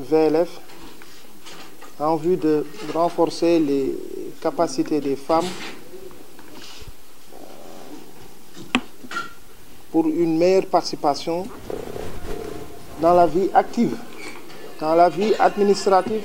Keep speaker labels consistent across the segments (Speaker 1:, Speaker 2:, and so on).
Speaker 1: VLF en vue de renforcer les capacités des femmes pour une meilleure participation dans la vie active, dans la vie administrative,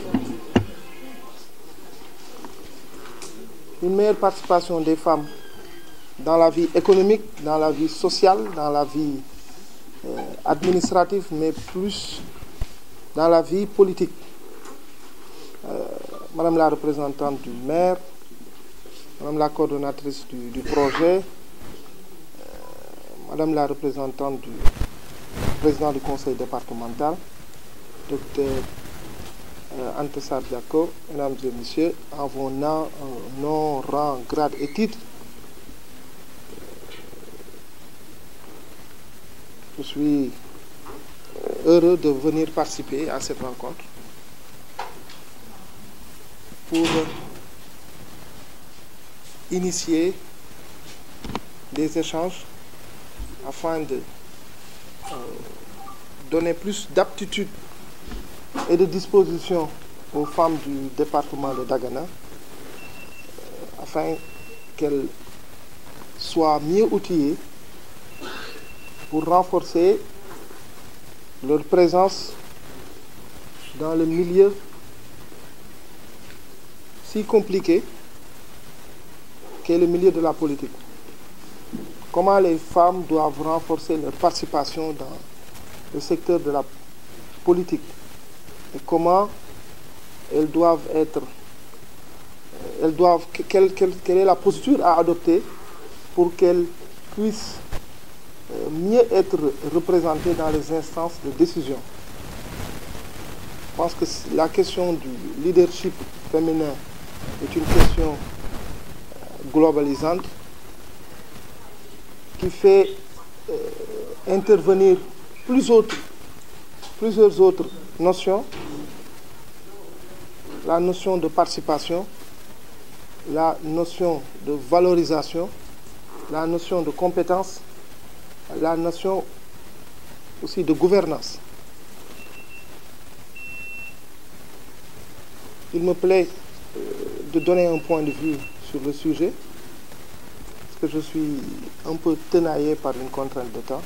Speaker 1: une meilleure participation des femmes dans la vie économique, dans la vie sociale, dans la vie euh, administrative, mais plus dans la vie politique. Euh, Madame la représentante du maire, Madame la coordonnatrice du, du projet, euh, Madame la représentante du président du conseil départemental, docteur euh, Antessar Diako, mesdames et messieurs, en vos noms, nom, rang, grade et titre, je suis heureux de venir participer à cette rencontre pour initier des échanges afin de euh, donner plus d'aptitude et de disposition aux femmes du département de Dagana euh, afin qu'elles soient mieux outillées pour renforcer leur présence dans le milieu si compliqué qu'est le milieu de la politique. Comment les femmes doivent renforcer leur participation dans le secteur de la politique et comment elles doivent être, elles doivent, quelle, quelle, quelle est la posture à adopter pour qu'elles puissent mieux être représentées dans les instances de décision. Je pense que la question du leadership féminin est une question globalisante qui fait euh, intervenir plus autres, plusieurs autres notions. La notion de participation, la notion de valorisation, la notion de compétence, la notion aussi de gouvernance. Il me plaît euh, de donner un point de vue sur le sujet, parce que je suis un peu tenaillé par une contrainte de temps.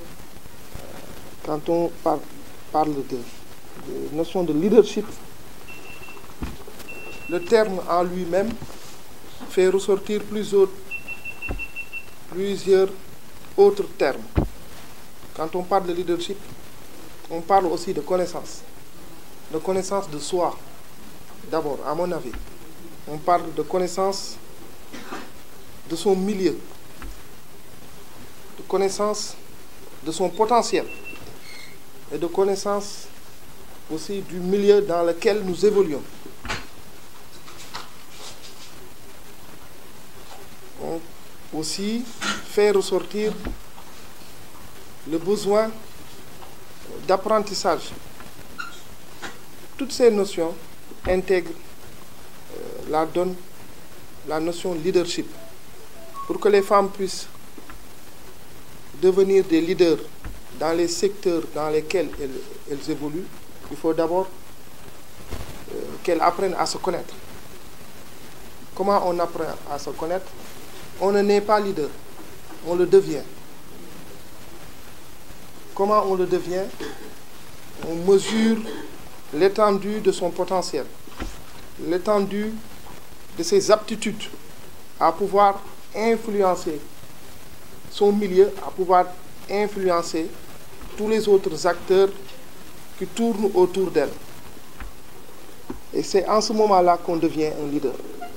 Speaker 1: Quand on par, parle de, de notion de leadership, le terme en lui-même fait ressortir plusieurs, plusieurs autres termes. Quand on parle de leadership, on parle aussi de connaissance, de connaissance de soi. D'abord, à mon avis, on parle de connaissance de son milieu, de connaissance de son potentiel et de connaissance aussi du milieu dans lequel nous évoluons. On aussi fait ressortir le besoin d'apprentissage. Toutes ces notions intègrent euh, la donne, la notion leadership. Pour que les femmes puissent devenir des leaders dans les secteurs dans lesquels elles, elles évoluent, il faut d'abord euh, qu'elles apprennent à se connaître. Comment on apprend à se connaître On ne naît pas leader, on le devient. Comment on le devient On mesure l'étendue de son potentiel, l'étendue de ses aptitudes à pouvoir influencer son milieu, à pouvoir influencer tous les autres acteurs qui tournent autour d'elle. Et c'est en ce moment-là qu'on devient un leader.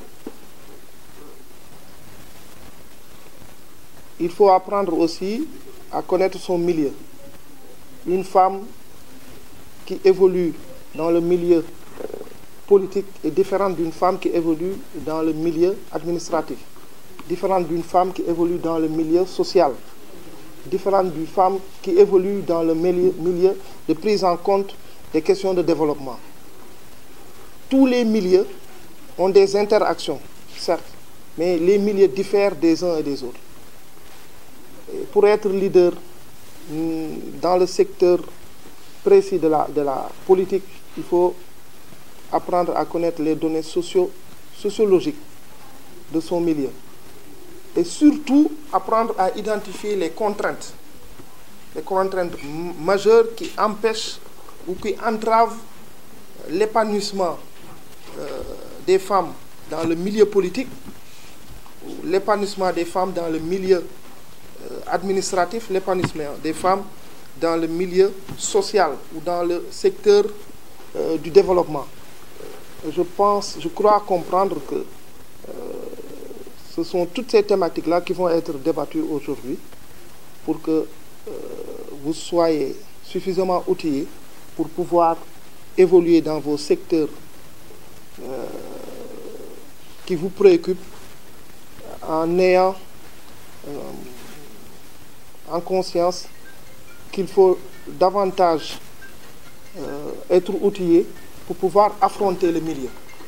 Speaker 1: Il faut apprendre aussi à connaître son milieu. Une femme qui évolue dans le milieu politique est différente d'une femme qui évolue dans le milieu administratif, différente d'une femme qui évolue dans le milieu social, différente d'une femme qui évolue dans le milieu, milieu de prise en compte des questions de développement. Tous les milieux ont des interactions, certes, mais les milieux diffèrent des uns et des autres. Et pour être leader dans le secteur précis de la, de la politique, il faut apprendre à connaître les données socio sociologiques de son milieu et surtout apprendre à identifier les contraintes, les contraintes majeures qui empêchent ou qui entravent l'épanouissement euh, des femmes dans le milieu politique, l'épanouissement des femmes dans le milieu euh, administratif, l'épanouissement des femmes dans le milieu social ou dans le secteur euh, du développement. Je pense, je crois comprendre que euh, ce sont toutes ces thématiques-là qui vont être débattues aujourd'hui pour que euh, vous soyez suffisamment outillés pour pouvoir évoluer dans vos secteurs euh, qui vous préoccupent en ayant euh, en conscience qu'il faut davantage euh, être outillé pour pouvoir affronter le milieu.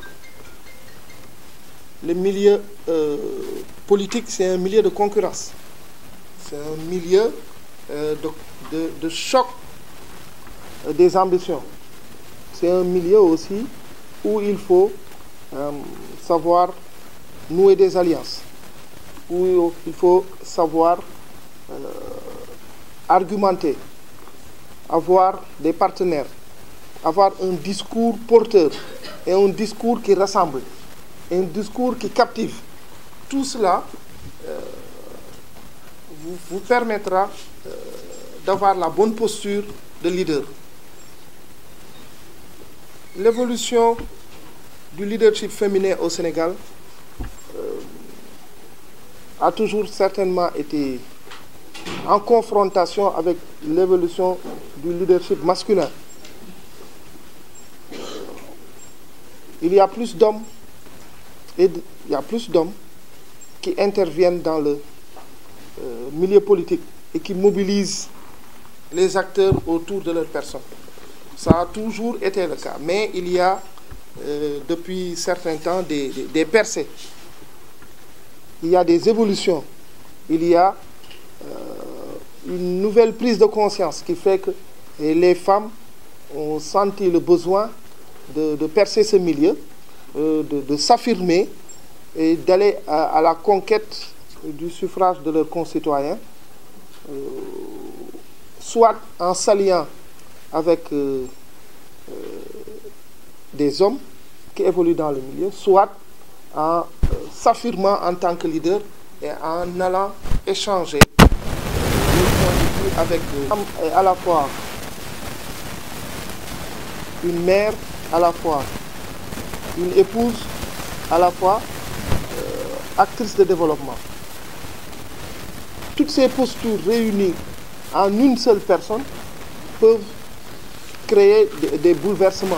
Speaker 1: Le milieu euh, politique, c'est un milieu de concurrence. C'est un milieu euh, de, de, de, choc euh, des ambitions. C'est un milieu aussi où il faut euh, savoir nouer des alliances, où il faut savoir euh, argumenter, avoir des partenaires, avoir un discours porteur et un discours qui rassemble, et un discours qui captive. Tout cela euh, vous, vous, permettra euh, d'avoir la bonne posture de leader. L'évolution du leadership féminin au Sénégal euh, a toujours certainement été en confrontation avec l'évolution du leadership masculin. Il y a plus d'hommes et il y a plus d'hommes qui interviennent dans le euh, milieu politique et qui mobilisent les acteurs autour de leur personne. Ça a toujours été le cas, mais il y a euh, depuis certains temps des, des, des, percées. Il y a des évolutions. Il y a euh, une nouvelle prise de conscience qui fait que les femmes ont senti le besoin de, de percer ce milieu, euh, de, de s'affirmer et d'aller à, à, la conquête du suffrage de leurs concitoyens, euh, soit en s'alliant avec euh, des hommes qui évoluent dans le milieu, soit en s'affirmant en tant que leader et en allant échanger avec et à la fois une mère, à la fois une épouse, à la fois euh, actrice de développement. Toutes ces postures réunies en une seule personne peuvent créer des, des bouleversements,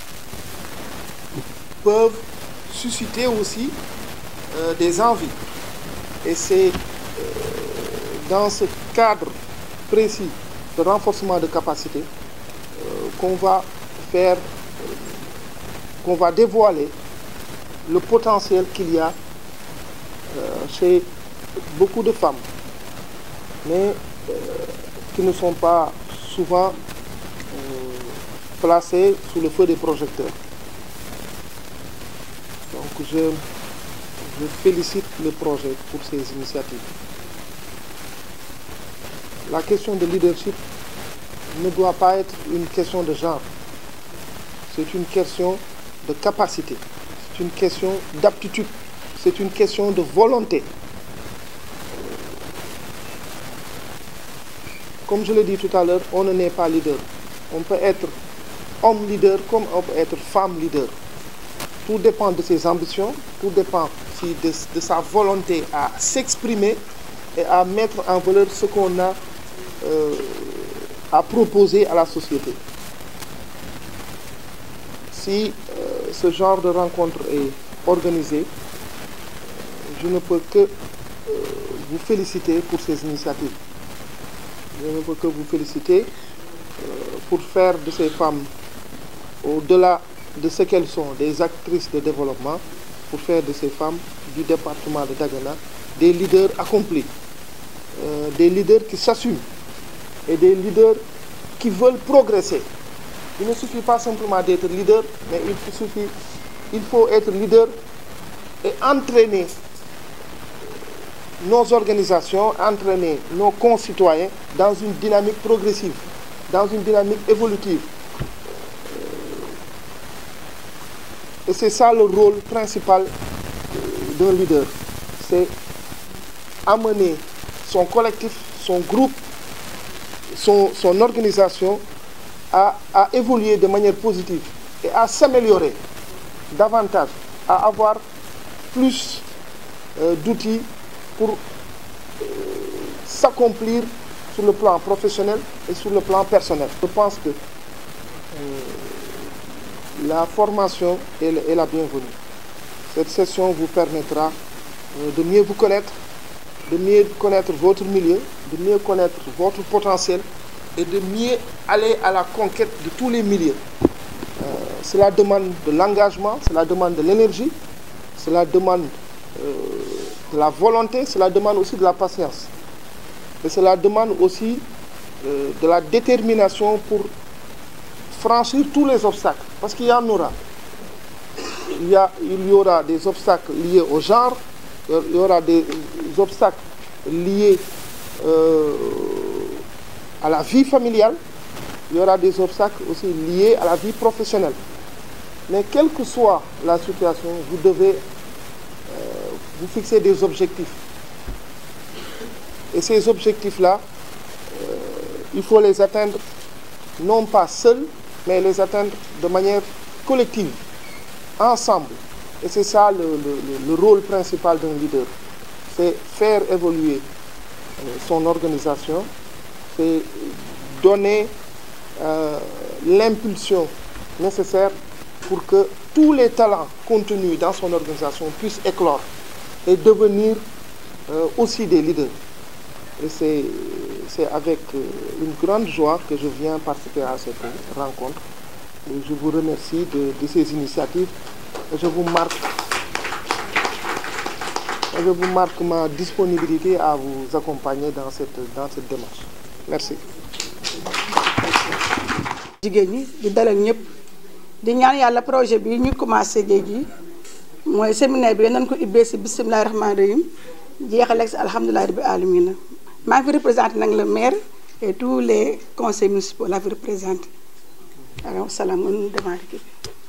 Speaker 1: peuvent susciter aussi euh, des envies. Et c'est euh, dans ce cadre précis de renforcement de capacité euh, qu'on va faire, euh, qu'on va dévoiler le potentiel qu'il y a euh, chez beaucoup de femmes, mais qui ne sont pas souvent placées sous le feu des projecteurs. Donc je, je félicite le projet pour ces initiatives. La question de leadership ne doit pas être une question de genre. C'est une question de capacité. C'est une question d'aptitude. C'est une question de volonté. Comme je l'ai dit tout à l'heure, on ne n'est pas leader. On peut être homme leader comme on peut être femme leader. Tout dépend de ses ambitions, tout dépend de, de sa volonté à s'exprimer et à mettre en valeur ce qu'on a euh, à proposer à la société. Si euh, ce genre de rencontre est organisé, je ne peux que euh, vous féliciter pour ces initiatives. Je ne peux que vous féliciter pour faire de ces femmes, au-delà de ce qu'elles sont, des actrices de développement, pour faire de ces femmes du département de Dagana des leaders accomplis, euh, des leaders qui s'assument et des leaders qui veulent progresser il ne suffit pas simplement d'être leader mais il suffit il faut être leader et entraîner nos organisations entraîner nos concitoyens dans une dynamique progressive dans une dynamique évolutive et c'est ça le rôle principal d'un leader c'est amener son collectif son groupe son son organisation à à évoluer de manière positive et à s'améliorer davantage à avoir plus euh, d'outils pour euh, s'accomplir sur le plan professionnel et sur le plan personnel. Je pense que euh, la formation est, est la bienvenue. Cette session vous permettra de mieux vous connaître, de mieux connaître votre milieu, de mieux connaître votre potentiel et de mieux aller à la conquête de tous les milieux. Euh, cela demande de l'engagement, cela demande de l'énergie, cela demande euh, de la volonté, cela demande aussi de la patience. Et cela demande aussi euh, de la détermination pour franchir tous les obstacles, parce qu'il y en aura. Il y, a, il y aura des obstacles liés au genre, il y aura des obstacles liés à la vie familiale, il y aura des obstacles aussi liés à la vie professionnelle. Mais quelle que soit la situation, vous devez euh, vous fixer des objectifs. Et ces objectifs-là, euh, il faut les atteindre non pas seuls, mais les atteindre de manière collective, ensemble. Et c'est ça le, le, le, rôle principal d'un leader. C'est faire évoluer euh, son organisation, c'est donner euh, l'impulsion nécessaire pour que tous les talents contenus dans son organisation puissent éclore et devenir euh, aussi des leaders. Et c'est avec euh, une grande joie que je viens participer à cette rencontre. Et je vous remercie de, de ces initiatives. Et je vous marque et je vous marque ma disponibilité à vous accompagner dans cette, dans cette démarche. Merci.
Speaker 2: jigéen ñi di dalal ñëpp di ñaan yàlla projet bi ñu commencé géej gi mooy séminaire bi nañ ko ubbee si bisimilahi rahmaani rahim jeexale ak si alhamdulilahi rabbi alamina maa ngi fi représenté nag le maire et tous les conseils municipaux la fi représenté alors salaam nga nu démarré kii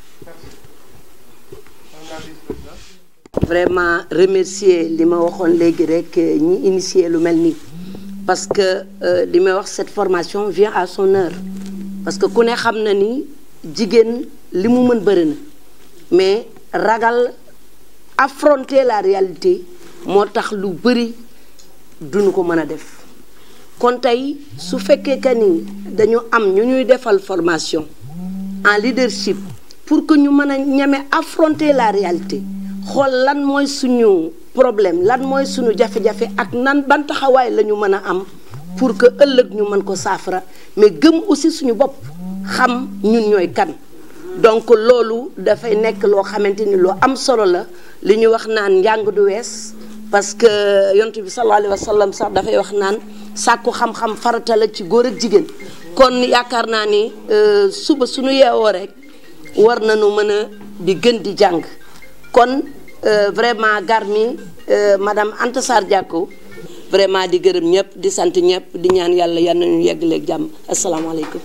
Speaker 3: vraiment remercier li ma waxoon léegi rek ñi initier lu mel nii parce que li may wax cette formation vient à son heure parce que ku ne xam na ni jigéen li mu mën bëri na mais ragal affronter la réalité moo tax lu bëri duñu ko mën a def kon tey su fekkee que ni dañu am ñu ñuy defal formation en leadership pour que ñu mën a ñeme affronter la réalité xool lan mooy suñu problème lan mooy suñu jafe-jafe ak nan ban taxawaay la ñu mën a am pour que ëllëg ñu mën ko saafara mais gëm aussi suñu bopp xam ñun ñooy kan donc loolu dafay nekk loo xamante ni loo am solo la li ñu wax naan njàng du wees parce que yonent bi sallallahu alayhi wa sallam sax dafay wax naan sàkku xam-xam farata la ci góor ak jigéen kon yaakaar naa ni suba suñu yeewoo rek war nañu mën a di gën di jàng kon vraiment Garmi madame Anta Sarr Diacko vraiment di gërëm ñëpp di sant ñëpp di ñaan yàlla yal nañu yeggaleeg jàmm asalaamaaleykum.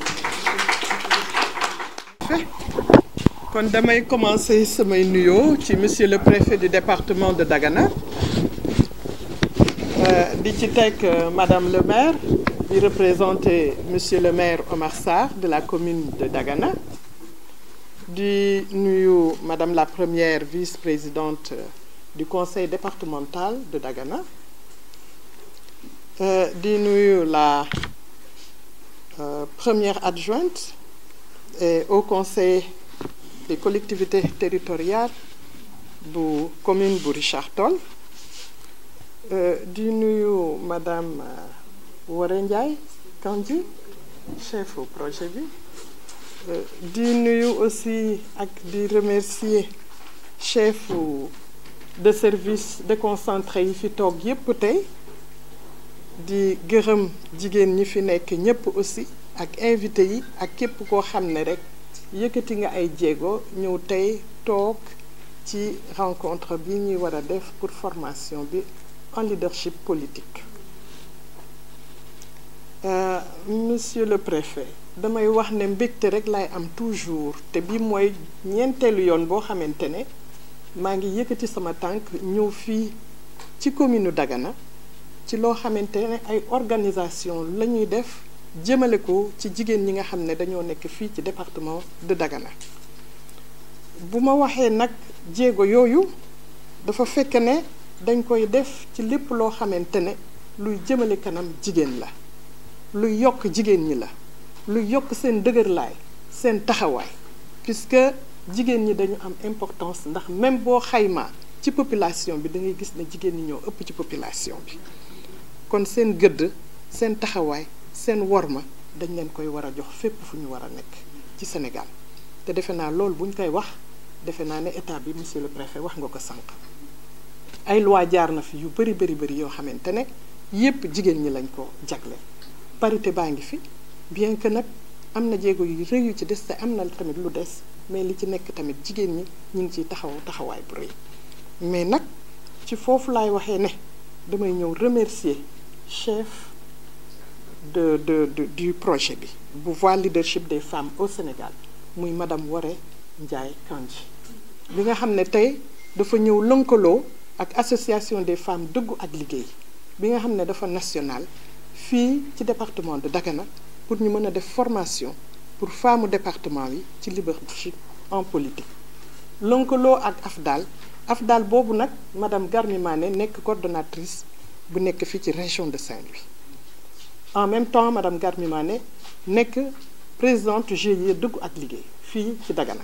Speaker 4: kon damay commencer samay nuyoo ci monsieur le préfet du département de Dagana di ci teg madame le maire di représenter monsieur le maire Omar Sarr de la commune de Dagana di nuyu madame la première vice-présidente du conseil départemental de Dagana Euh, di nuyu la euh, première adjointe et au conseil des collectivités territoriales bu commune bu Richard Toll euh, di nuyu madame Waré Ndiaye Kandji chef au projet bi di nuyu aussi ak di remercier chef de service déconcentré yi fi toog yépp tey di gërëm jigéen ñi fi nekk ñépp aussi ak invité yi ak képp koo xam ne rek yëkkati nga ay jéego ñëw tey toog ci rencontre bi ñuy war a def pour formation bi en leadership politique Euh, monsieur le préfet damay wax ne mbégte rek laay am toujours te bi mooy ñeenteelu yoon boo xamante ne maa ngi yëkkati sama tànk ñëw fii ci commune Dagana ci loo xamante ne ay organisation la ñuy def jëmale ko ci jigéen ñi nga xam ne dañoo nekk fii ci département de Dagana bu ma waxee nag jéego yooyu dafa fekk ne dañ koy def ci lépp loo xamante ne luy jëmale kanam jigéen la luy yokk jigéen ñi la luy yokk seen dëgërlaay seen taxawaay puisque jigéen ñi dañu am importance ndax même boo xaymaa ci population bi da ngay gis ne jigéen ñi ñoo ëpp ci population bi kon seen gëdd seen taxawaay seen worma dañ leen koy war a jox fépp fu ñu war a nekk ci Sénégal te defe naa loolu bu ñu koy wax defe naa ne état bi monsieur le préfet wax nga ko sànq ay loi jaar na fi yu bëri bëri bëri yoo xamante ne yépp jigéen ñi lañ ko jagleel parité baa ngi fi bien que nag am na jéego yu rëy yu ci des te am na tamit lu des mais li ci nekk tamit jigéen ñi ñu ngi ciy taxaw taxawaay bu rëy mais nag ci foofu laay waxee ne damay ñëw remercier chef de de de du projet bi bu voie leadership des femmes au Sénégal muy madame Woré Ndiaye Kandji bi nga xam ne tey dafa ñëw lënkaloo ak association des femmes dëggu ak liggéey bi nga xam ne dafa national fii ci département de Dagana pour ñu mën a def formation pour femmes département yi ci leadership en politique lënkaloo ak AFDAL AFDAL boobu nag madame Garmi Mané nekk coordonnatrice bu nekk fii ci région de Saint-Louis en même temps madame Garmi Mané nekk présidente GIE dëggu ak liggéey fii ci Dagana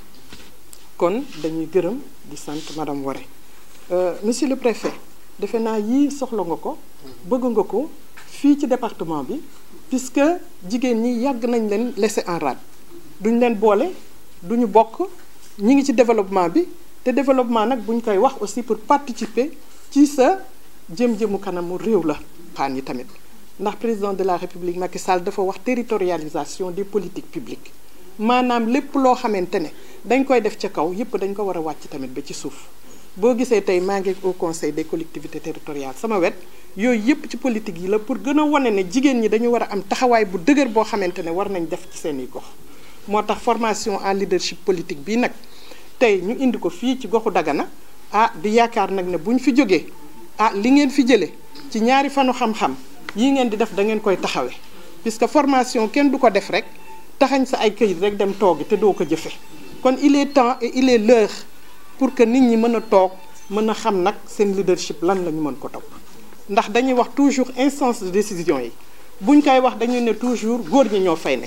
Speaker 4: kon dañuy gërëm di sant madame Woré monsieur le préfet defe naa yii soxla nga ko bëgg nga ko fii ci département bi puisque jigéen ñi yàgg nañ leen laisser en rade duñ leen boole duñu bokk ñi ngi ci développement bi te développement nag buñ koy wax aussi pour participer ci sa jëm-jëmu kanamu réew la xaan yi tamit ndax président de la république Macky Sall dafa wax territorialisation des politiques publiques maanaam lépp loo xamante ne dañ koy def ca kaw yépp dañ ko war a wàcc tamit ba ci suuf boo gisee tey maa ngi au conseil des collectivités territoriales sama wet yooyu yépp ci politique yi la pour gën a wane ne jigéen ñi dañu war a am taxawaay bu dëgër boo xamante ne war nañ def ci seeni gox moo tax formation en leadership politique bii nag tey ñu indi ko fii ci goxu Dagana ah di yaakaar nag ne bu ñu fi jógee ah li ngeen fi jëlee ci ñaari fanu xam-xam yii ngeen di def da ngeen koy taxawee puisque formation kenn du ko def rek taxañ sa ay këyit rek dem toogi te doo ko jëfe kon il est temps et il est l'heure pour que nit ñi mën a toog mën a xam nag seen leadership lan la ñu mën ko topp ndax dañuy wax toujours instance de décision yi buñ koy wax dañuy ne toujours góor ñi ñoo fay ne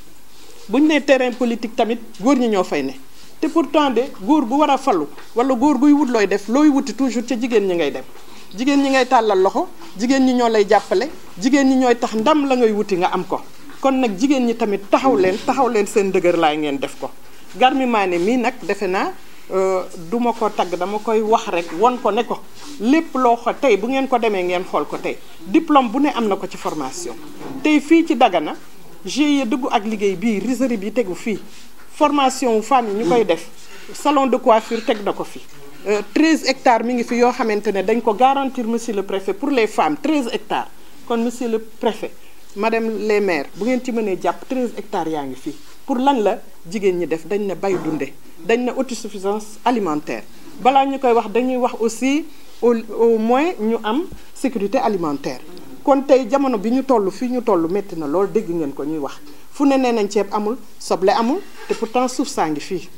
Speaker 4: buñ ne terrain politique tamit góor ñi ñoo fay ne te pourtant de góor gu war a falu wala góor guy wut looy def looy wuti toujours ca jigéen ñi ngay dem jigéen ñi ngay tàllal loxo jigéen ñi ñoo lay jàppale jigéen ñi ñooy tax ndam la ngay wuti nga am ko kon nag jigéen ñi tamit taxaw leen taxaw leen seen dëgër laay ngeen def ko Garmi Mané mii nag defe naa du ma ko tagg dama koy wax rek won ko ne ko lépp loo ko tey bu ngeen ko demee ngeen xool ko tey diplôme bu ne am na ko ci formation tey fii ci Dagana GIE dugg ak liggéey bii riserie bi tegu fii formation wu femmes yi ñu koy def salon de coiffure teg na ko fi 13 hectares mi ngi fi yoo xamante ne dañ ko garantir monsieur le préfet pour les femmes 13 hectares kon monsieur le préfet madame les maires bu ngeen ci mënee jàpp 13 hectares yaa ngi fii pour lan la jigéen ñi def dañ ne bay dunde dañ ne autosuffisance alimentaire balaa ñu koy wax dañuy wax aussi au au moins ñu am sécurité alimentaire kon tey jamono bi ñu toll fii ñu toll métti na lool dégg ngeen ko ñuy wax fu ne nee nañ ceeb amul soble amul te pourtant suuf saa ngi fii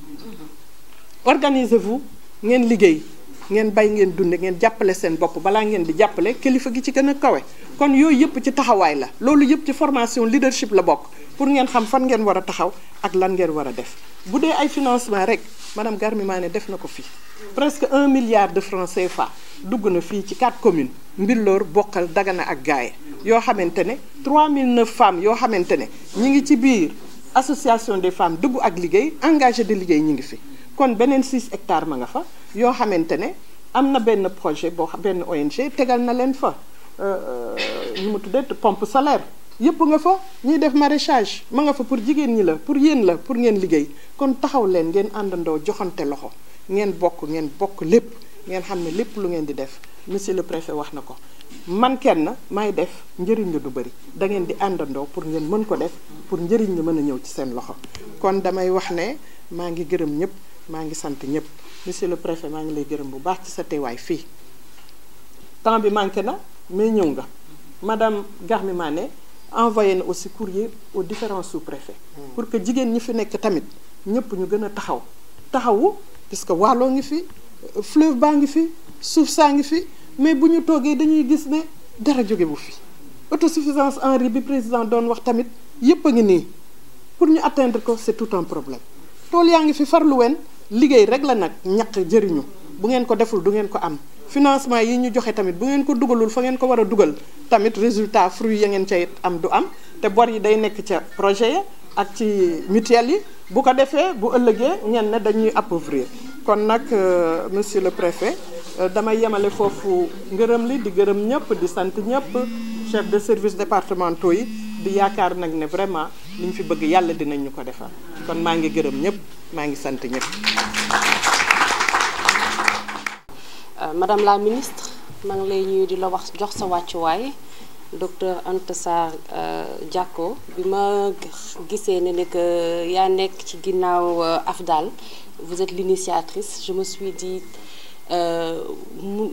Speaker 4: organisez-vous ngeen liggéey ngeen bay ngeen dunde ngeen jàppale seen bopp balaa ngeen di jàppale kilifa gi ci gën a kawe kon yooyu yëpp ci taxawaay la loolu yëpp ci formation leadership la bokk pour ngeen xam fan ngeen war a taxaw ak lan ngeen war a def bu dee ay financement rek madame Garmi Mané def na ko fii presque un milliard de francs CFA dugg na fii ci quatre communes Mbilor Bokkal Dagana ak Gaaye yoo xamante ne 3009 femmes yoo xamante ne ñi ngi ci biir association des femmes dugg ak liggéey engagé de liggéey ñi ngi fi kon beneen 6 hectares ma nga fa yoo xamante ne am na benn projet boo benn ONG tegal na leen fa ñu mu tuddee pompe solaire yëpp nga fa ñuy def maraîchage ma nga fa pour jigéen ñi la pour yéen la pour ngeen liggéey kon taxaw leen ngeen àndandoo joxante loxo ngeen bokk ngeen bokk lépp ngeen xam ne lépp lu ngeen di def monsieur le préfet wax na ko man kenn may def njëriñ la du bëri da ngeen di àndandoo pour ngeen mën ko def pour njëriñ la mën a ñëw ci seen loxo kon damay wax ne maa ngi gërëm ñëpp maa ngi sant ñëpp monsieur le préfet maa ngi lay gërëm bu baax ci sa teewaay fii temps bi manqué na mais ñëw nga madame Garmi Mané envoyé na aussi courrier aux différents sous-préfets pour que jigéen ñi fi nekk tamit ñëpp ñu gën a taxaw taxawu puisque wàlloo ngi fi fleuve baa ngi fi suuf saa ngi fi mais bu ñu toogee dañuy gis ne dara jóge bu fi autosuffisance en riz bi président doon wax tamit yépp a ngi nii pour ñu atteindre ko c'est tout un problème tool yaa ngi fi farlu wen liggéey rek la nag ñaq jëriñu bu ngeen ko deful du ngeen ko am financement yi ñu joxe tamit bu ngeen ko dugalul fa ngeen ko war a dugal tamit résultat fruit ya ngeen cay am du am te bor yi day nekk ca projet ya ak ci mutuelle yi bu ko defee bu ëllëgee ngeen ne dañuy appauvrir kon nag monsieur le préfet damay yemale foofu ngërëm li di gërëm ñëpp di sant ñëpp chef de service départementaux yi di yaakaar nag ne vraiment li ñu fi bëgg yàlla dinañ ñu ko defal kon maa ngi gërëm ñëpp maa ngi sant ñëpp.
Speaker 5: madame la ministre maa ngi lay ñuy di la wax jox sa wàccuwaay docteur Anta Sarr Diacko bi ma gisee ne ne que yaa nekk ci ginnaaw AFDAL vous êtes l'initiatrice je me suis dit mu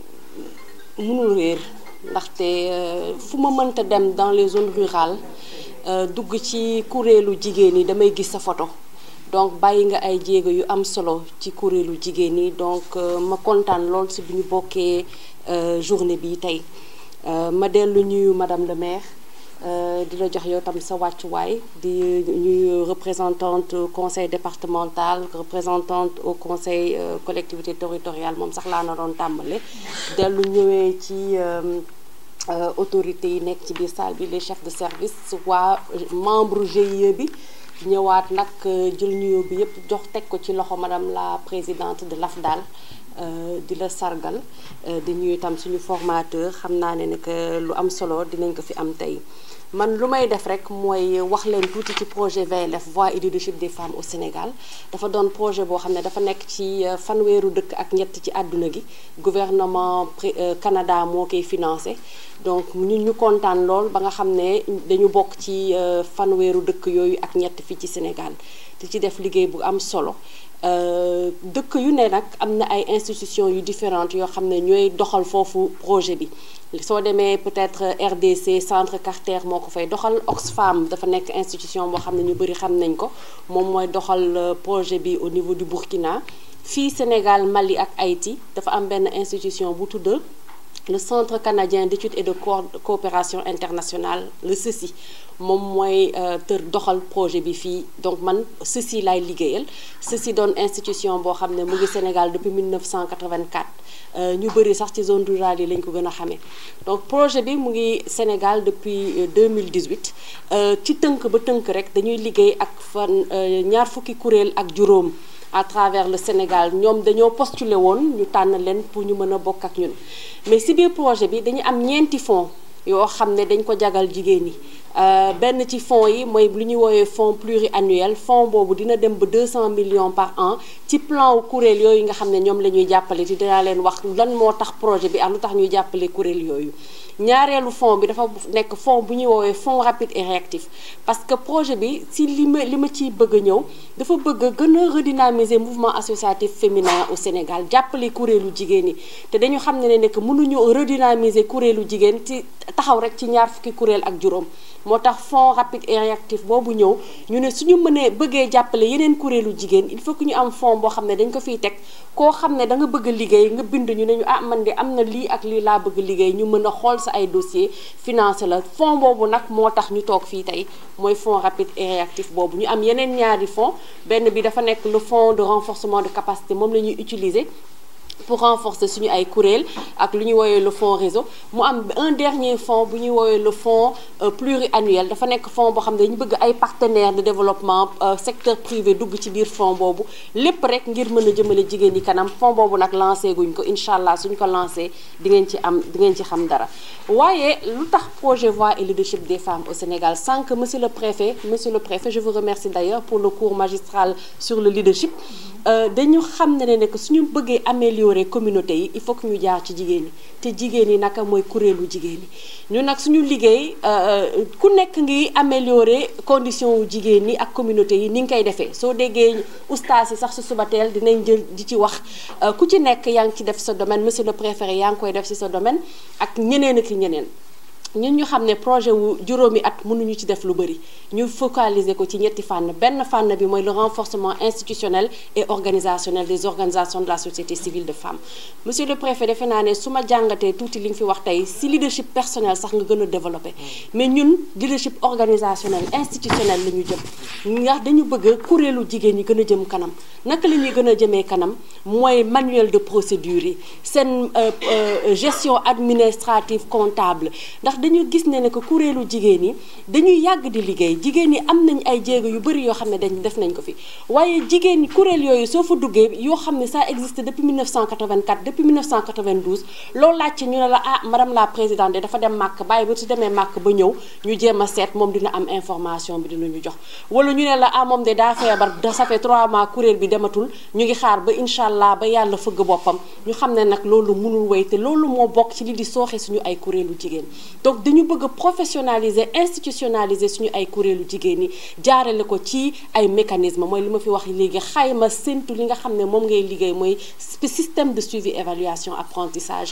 Speaker 5: munul réer ndaxte fu ma mënta dem dans les zones rurales dugg ci kuréelu jigéen yi damay gis sa photo donc bàyyi nga ay jéego yu am solo ci kuréelu jigéen ñi donc ma kontaan lool si bu ñu bokkee journée bi tey ma dellu ñuyu madame le maire di la jox yow tam sa wàccuwaay di ñuy représentante conseil départemental représentante au conseil collectivité territoriale moom sax laa na doon tàmbale dellu ñëwee ci autorités yi nekk ci biir salle bi les chefs de service waa membre GIE bi ñëwaat nag jël nuyoo bi yépp jox teg ko ci loxo madame la présidente de l'AFDAL di la sargal di ñuy itam suñu formateur xam naa ne ne que lu am solo dinañ ko fi am tey man lu may def rek mooy wax leen tuuti ci projet VLF voix et leadership des femmes au Sénégal dafa doon projet boo xam ne dafa nekk ci fanweeru dëkk ak ñett ci àdduna gi gouvernement Canada moo koy financé donc ñun ñu kontaan lool ba nga xam ne dañu bokk ci fanweeru dëkk yooyu ak ñett fii ci Sénégal di ci def liggéey bu am solo dëkk yu ne nag am na ay institutions yu différentes yoo xam ne ñooy doxal foofu projet bi soo demee peut-être RDC centre Carter moo ko fay doxal Oxfam dafa nekk institution boo xam ne ñu bëri xam nañ ko moom mooy doxal projet bi au niveau du Burkina fii Sénégal Mali ak Haïti dafa am benn institution bu tudd le centre canadien d'études et de coopération internationale le CECI moom mooy tër doxal projet bi fii donc man CECI laay liggéeyal CECI doon institution boo xam ne mu ngi Sénégal depuis 1984 ñu bëri sax ci zone rurale yi lañ ko gën a xamee donc projet bi mu ngi Sénégal depuis 2018 ci tënk ba tënk rek dañuy liggéey ak fan ñaar fukki kuréel ak juróom à travers le Sénégal ñoom dañoo postulé woon ñu tànn leen pour ñu mën a bokk ak ñun mais si biir projet bi dañu am ñeenti fonds yoo xam ne dañ ko jagal jigéen ñi benn ci fonds yi mooy lu ñuy woowee fonds pluriannuel fonds boobu dina dem ba 200 millions par an ci plan wu kuréel yooyu nga xam ne ñoom la ñuy jàppale te dinaa leen wax lan moo tax projet bi am lu tax ñuy jàppale kuréel yooyu ñaareelu fonds bi dafa nekk fonds bu ñuy woowee fonds rapide et réactif parce que projet bi si li ma li ma ciy bëgg a ñëw dafa bëgg a gën a redynamiser mouvement associatif féminin au Sénégal jàppale kuréelu jigéen ñi te dañu xam ne ne que mënuñu redynamiser kuréelu jigéen ci taxaw rek ci ñaar fukki kuréel ak juróom moo tax fonds rapide et réactif boobu ñëw ñu ne suñu mënee bëggee jàppale yeneen kuréelu jigéen il faut que ñu am fonds boo xam ne dañ ko fiy teg koo xam ne da nga bëgg a liggéey nga bind ñu ne ñu ah man de am na lii ak lii laa bëgg liggéey ñu mën a xool sa ay dossier financé la fonds boobu nag moo tax ñu toog fii tey mooy fonds rapide et réactif boobu ñu am yeneen ñaari fonds benn bi dafa nekk le fonds de renforcement de capacité moom la ñuy utiliser pour renforcer suñu ay kuréel ak lu ñuy woowee le fonds réseau mu am un dernier fonds bu ñuy woowee le fonds pluriannuel dafa nekk fonds boo xam ne dañu bëgg ay partenaires de développement secteur privé dugg ci biir fonds boobu lépp rek ngir mën a jëmale jigéen ñi kanam fonds boobu nag lancé guñ ko incha allah suñ ko lancé di ngeen ci am di ngeen ci xam dara waaye lu tax projet voix et leadership des femmes au Sénégal sans que monsieur le préfet monsieur le préfet je vous remercie d'ailleurs pour le cours magistral sur le leadership dañu xam ne ne que suñu bëggee améliorer communauté yi il faut que ñu jaar ci jigéen ñi te jigéen ñi naka mooy kuréelu jigéen ñi ñu nag suñu liggéey ku nekk ngi améliorer condition wu jigéen ñi ak communauté yi ni nga koy defee soo déggee ustaas yi sax su suba teel dinañ jël di ci wax ku ci nekk yaa ngi ci def sa domaine monsieur le préfet yaa ngi koy def ci sa domaine ak ñeneen ak ñeneen ñun ñu xam ne projet wu juróomi at mënuñu ci def lu bëri ñu focaliser ko ci ñetti fànn benn fànn bi mooy le renforcement institutionnel et organisationnel des organisations de la société civile de femmes monsieur le préfet defe naa ne su ma jàngatee tuuti li nga fi wax tey si leadership personnel sax nga gën a développé mais ñun leadership organisationnel institutionnel la ñu jëm ndax dañu bëgg kuréelu jigéen ñi gën a jëm kanam naka la ñuy gën a jëmee kanam mooy manuel de procédure yi seen gestion administrative comptable ndax dañu gis ne ne que kuréelu jigéen ñi dañuy yàgg di liggéey jigéen ñi am nañ ay jéego yu bëri yoo xam ne dañ def nañ ko fi waaye jigéen ñi kuréel yooyu soo fa duggee yoo xam ne ça existe depuis 1984 depuis 1992 loolu laajte ñu ne la ah madame la présidente de dafa dem màkk bàyyi ba su demee màkk ba ñëw ñu jéem a seet moom dina am information bi dinañu jox wala ñu ne la ah moom de daa feebar da ça fait 3 mois kuréel bi dematul ñu ngi xaar ba incha allah ba yàlla fëgg boppam ñu xam ne nag loolu mënul wéy te loolu moo bokk ci li di sooxe suñu ay kuréelu jigéen donc dañu bëgg a professionnaliser institutionnaliser suñu ay kuréelu jigéen ñi jaarale ko ci ay mécanisme mooy li ma fi wax léegi xayma séntu li nga xam ne moom ngay liggéey mooy système de suivi évaluation apprentissage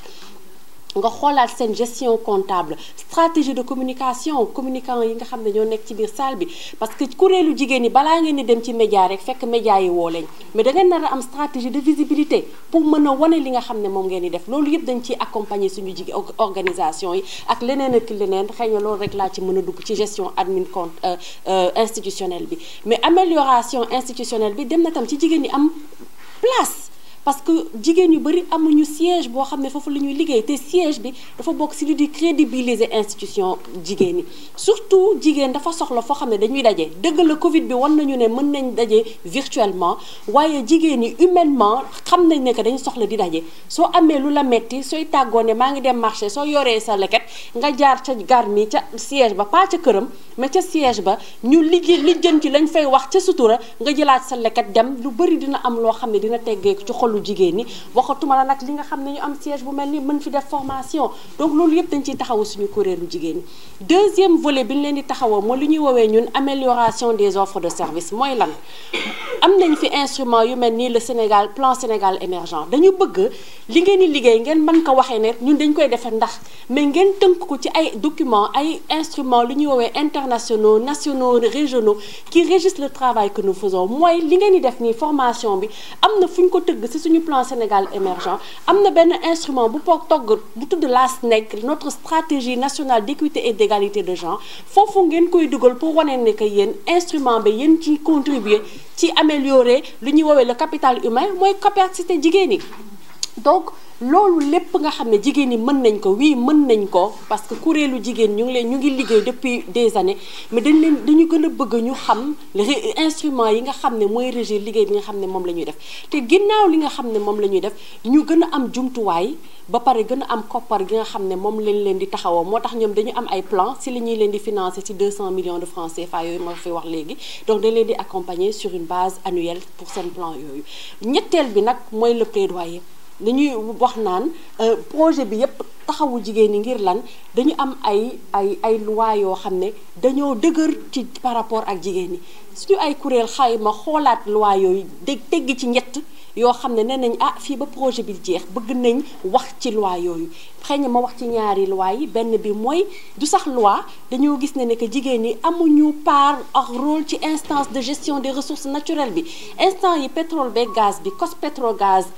Speaker 5: nga xoolaat seen gestion comptable stratégie de communication communicant yi nga xam ne ñoo nekk ci biir salle bi parce que kuréelu jigéen ñi balaa ngeen di dem ci média rek fekk média yi woo leen mais da ngeen nar a am stratégie de visibilité pour mën a wane li nga xam ne moom ngeen di def loolu yëpp dañ ciy accompagner suñu jigéen organisation yi ak leneen ak leneen xëy na loolu rek laa ci mën a dugg ci gestion admin compte institutionnelle bi mais amélioration institutionnelle bi dem na tam ci jigéen ñi am place parce que jigéen yu bëri amuñu siège boo xam ne foofu la ñuy liggéey te siège bi dafa bokk ci li di crédibiliser institution jigéen ñi surtout jigéen dafa soxla foo xam ne dañuy daje dëgg la Covid bi wan nañu ne mën nañ daje virtuellement waaye jigéen ñi humainement xam nañ ne que dañu soxla di daje soo amee lu la metti sooy tàggoo ne maa ngi dem marché soo yoree sa leket nga jaar ca gar mi ca siège ba pas ca këram mais ca siège ba ñu liggéey li jën ci lañ fay wax ca sutura nga jëlaat sa leket dem lu bëri dina am loo xam ne dina teggee ci xolu jigéen ñi waxatuma la nag li nga xam ne ñu am siège bu mel ni mën fi def formation donc loolu yëpp dañ ciy taxawu suñu kuréelu jigéen ñi deuxième volet bi ñu leen di taxawoo mooy li ñuy woowee ñun amélioration des offres de service mooy lan am nañ fi instrument yu mel nii le Sénégal plan Sénégal émergent dañu bëgg li ngeen di liggéey ngeen mën ko waxee ne ñun dañ koy defar ndax mais ngeen tënk ko ci ay documents ay instruments lu ñuy woowee internationaux nationaux régionaux qui régissent le travail que nous faisons mooy li ngeen di def nii formation bi am na fu ñu ko tëgg ci suñu plan Sénégal émergent am na benn instrument bu poog togg bu tudd la SNEC notre stratégie nationale d'équité et d'égalité de genre foofu ngeen koy dugal pour wane ne que yéen instrument bi yéen ci contribuer ci améliorer lu ñuy woowee le capital humain mooy capacité jigéen ñi donc loolu lépp nga xam ne jigéen ñi mën nañ ko wii mën nañ ko parce que kuréelu jigéen ñu ngi leen ñu ngi liggéey depuis des années mais dañ leen dañu gën a bëgg ñu xam instrument yi nga xam ne mooy régir liggéey bi nga xam ne moom la ñuy def te ginnaaw li nga xam ne moom la ñuy def ñu gën a am jumtuwaay ba pare gën a am koppar gi nga xam ne moom lañ leen di taxawoo moo tax ñoom dañu am ay plan si la ñuy leen di financer ci 200 millions de francs CFA yooyu ma fi wax léegi donc dañ leen di accompagner sur une base annuelle pour seen plan yooyu ñetteel bi nag mooy le plaidoyer dañuy wax naan projet bi yépp taxawu jigéen ñi ngir lan dañu am ay ay ay loi yoo xam ne dañoo dëgër ci par rapport ak jigéen ñi suñu ay kuréel xayma xoolaat loi yooyu dég tegg ci ñett yoo xam ne nee nañ ah fii ba projet bi jeex bëgg nañ wax ci loi yooyu xëy na ma wax ci ñaari loi yi benn bi mooy du sax loi dañoo gis ne ne que jigéen ñi amuñu part ak rôle ci instance de gestion des ressources naturelles bi instant yi pétrole beeg gaz bi cos pétrogaz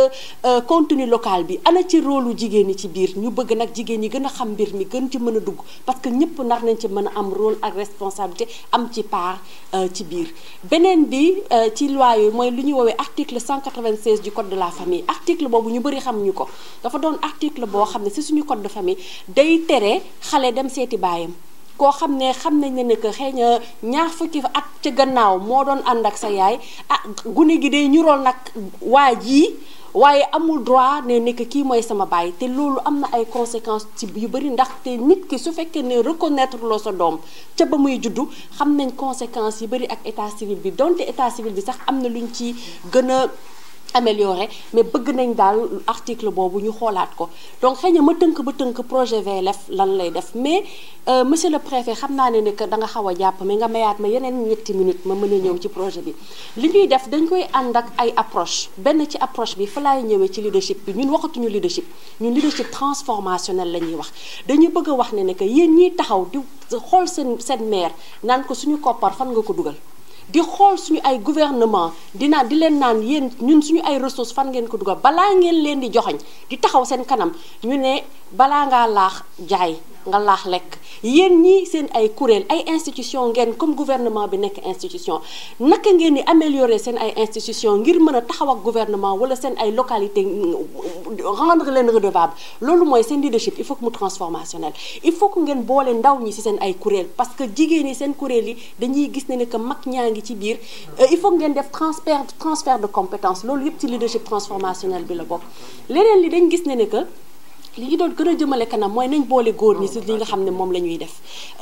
Speaker 5: ak contenu local bi ana ci rôle lu jigéen ñi ci biir ñu bëgg nag jigéen ñi gën a xam mbir mi gën ci mën a dugg parce que ñëpp nar nañ ci mën a am rôle ak responsabilité am ci part ci biir beneen bi ci loi yooyu mooy lu ñuy woowee article 180 296 du code de la famille article boobu ñu bëri xamuñu ko dafa doon article boo xam ne ci suñu code de famille day tere xale dem seeti baayam koo xam ne xam nañ ne ne que xëy na ñaar fukki at ca gannaaw moo doon ànd ak sa yaay ah gune gi day ñurool nag waa jii waaye amul droit ne nekk kii mooy sama baay te loolu am na ay conséquences ci yu bëri ndaxte nit ki su fekkee ne reconnaître loo sa doom ca ba muy juddu xam nañ conséquences yi bëri ak état civil bi donte état civil bi sax am na luñ ci gën a amélioré mais bëgg nañ daal article boobu ñu xoolaat ko donc xëy na ma tënk ba tënk projet VLF lan lay def mais monsieur le préfet xam naa ne ne que da nga xaw a jàpp mais nga mayaat ma yeneen ñetti minutes ma mën a ñëw ci projet bi li ñuy def dañ koy ànd ak ay approche benn ci approche bi fa laay ñëwee ci leadership bi ñun waxatuñu leadership ñun leadership transformationnel la ñuy wax dañu bëgg a wax ne ne que yéen ñiy taxaw di xool seen seen maire naan ko suñu koppar fan nga ko dugal di xool suñu ay gouvernement dina di leen naan yéen ñun suñu ay ressources fan ngeen ko dugal balaa ngeen leen di joxoñ di taxaw seen kanam ñu ne balaa ngaa laax jaay nga laax lekk yéen ñii seen ay kuréel ay institution ngeen comme gouvernement bi nekk institution naka ngeen di améliorer seen ay institution ngir mën a taxaw ak gouvernement wala seen ay localité rendre leen redevable loolu mooy seen leadership il faut que mu transformationnel il faut que ngeen boole ndaw ñi ci seen ay kuréel parce que jigéen ñi seen kuréel yi dañuy gis ne ne que mag ñaa ngi ci biir il faut que ngeen def transfert transfert de compétence loolu yëpp ci leadership transformationnel bi la bokk leneen li dañ gis ne ne que li ñu doon gën a jëmale kanam mooy nañ boole góor ñi ci li nga xam ne moom la ñuy def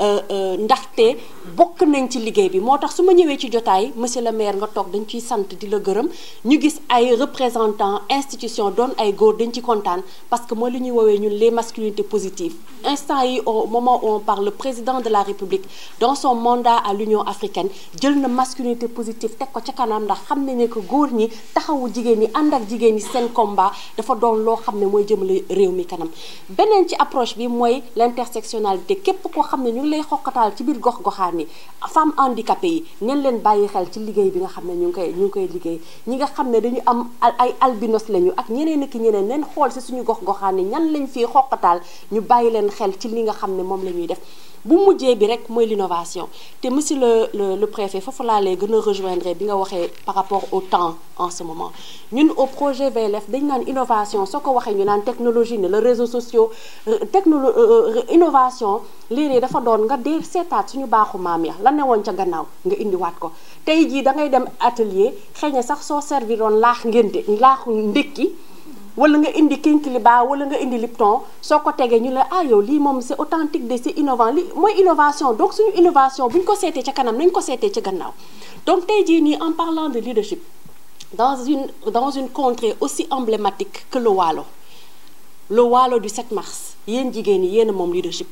Speaker 5: ndaxte bokk nañ ci liggéey bi moo tax su ma ñëwee ci jotaay monsieur le maire nga toog dañ ciy sant di la gërëm ñu gis ay représentants institution doon ay góor dañ ci kontaan parce que mooy li ñuy woowee ñun les masculinités positives instant yi au moment où on parle le président de la république dans son mandat à l'union africaine jël na masculinité positive teg ko ca kanam ndax xam ne ne que góor ñi taxawu jigéen ñi ànd ak jigéen ñi seen combat dafa doon loo xam ne mooy jëmale réew mi kanam beneen ci approche bi mooy l'intersectionnalité képp koo xam ne ñu ngi lay xoqataal ci biir gox-goxaan yi femmes handicapées yi neen leen bàyyi xel ci liggéey bi nga xam ne ñu ngi koy ñu ngi koy liggéey ñi nga xam ne dañu am ay albinos lañu ak ñeneen ak ñeneen neen xool ci suñu gox-goxaan yi ñan lañ fii xoqataal ñu bàyyi leen xel ci li nga xam ne moom la ñuy def bu mujjee bi rek mooy l'innovation te monsieur le le le préfet foofu laa lay gën a rejoindre bi nga waxee par rapport au temps en ce moment ñun au projet VLF dañ naan innovation soo ko waxee ñu naan technologie ne le réseaux sociaux technolo innovation léeg-léeg dafa doon nga dee seetaat suñu baaxu maam ya la newoon ca gannaaw nga indiwaat ko tey jii da ngay dem atelier xëy na sax soo serviroon laax ngénte laaxu ndékki wala nga indi kinkiliba wala nga indi lipton soo ko tegee ñu la ah yow lii moom c'est authentique de c'est innovant li mooy innovation donc suñu innovation bu ñu ko seetee ca kanam nañ ko seetee ca gannaaw donc tey jii nii en parlant de leadership dans une dans une contrée aussi emblématique que le Waalo le Waalo du 7 mars yéen jigéen ñi yéen a moom leadership